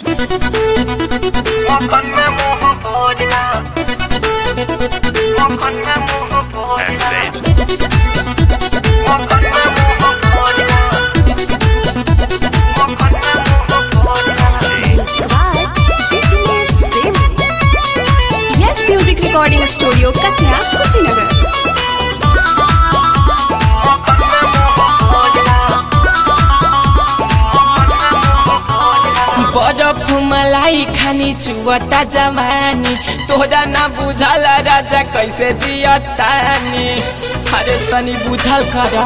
मखन में मुंह भोजला मखन में मुंह भोजला मखन में मुंह भोजला मखन में मुंह भोजला yes music recording studio Kasia Kushinagar मखन में मुंह भोजला बरफ मलाई खानी चुवता जवानी तोरा ना बुझल राजा कैसे जियतानी अरे तनी बुझल कर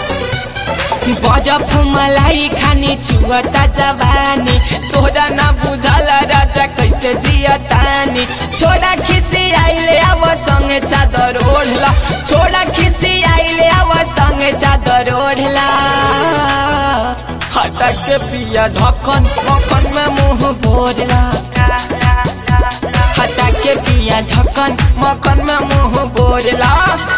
बरफ मलाई खानी चुवता जवानी तोरा ना बुझल राजा कैसे जियतानी छोड़ा खिसी आइले आव संगे चादर ओढ़ला छोड़ा खिसी आइले आव संगे चादर ओढ़ला हटा के पिया ढक्कन मक्खन में मुंह भोरला हटा के पिया ढक्कन मक्खन में मुंह भोरला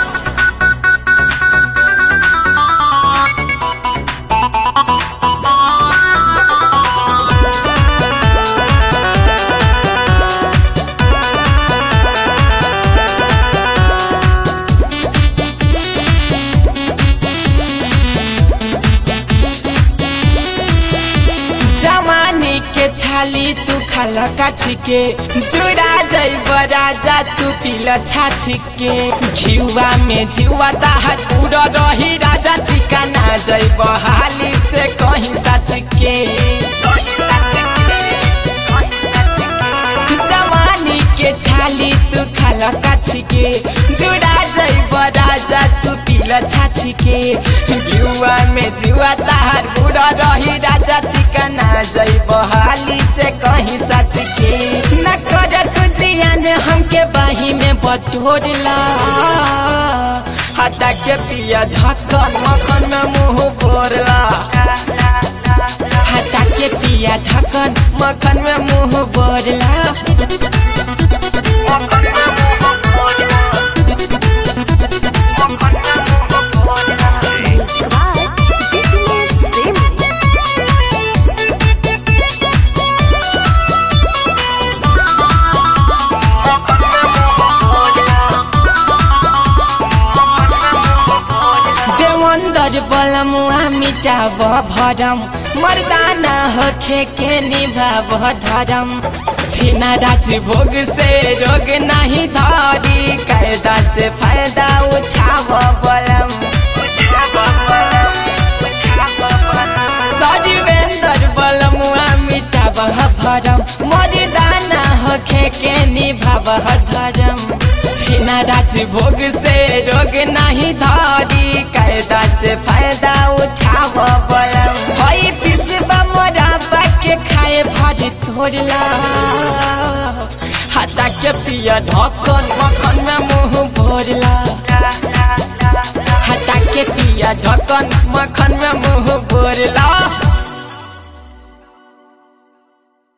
जवानी के छाली तू खाला काछी के जुड़ा जैब राजा तू पीला छाछी के घिउआ में जुआ ताहा पूरा रही राजा चिकाना जैब हाली से कहीं साच के जवानी के छाली तू खाला काछी के जुड़ा जैब राजा तू पीला छाछी के जुआ में जुआ ताहार बुरा रही राजा चिकना जैब हाली से कहीं सच के न कर तू जियान हमके बाही में बटोरला हटा के पिया ढक्कन मखन में मुंह भोरला हटा के पिया ढक्कन मखन में मुंह बोरला मखन में मुंह भोजला मखन में मुंह भोजला मखन में मुंह भोजला मखन में मुंह भोजला देवंदर बलमुआ मिटाब भरम मर्दाना होखे के निभाब धरम छीना राज भोग से रोग नहीं धरी कायदा से फायदा उठाव बलम सरिवेंदर बलमुआ मिटाब भरम मर्दाना होखे के निभाब धरम छीना राज भोग से रोग नहीं धरी कायदा से फायदा उठाव बलम हई पिसबा मोराबा के खाए भरी तोड़ला हटा के पिया ढक्कन मखन में मुंह भोरला हटा के पिया ढक्कन मखन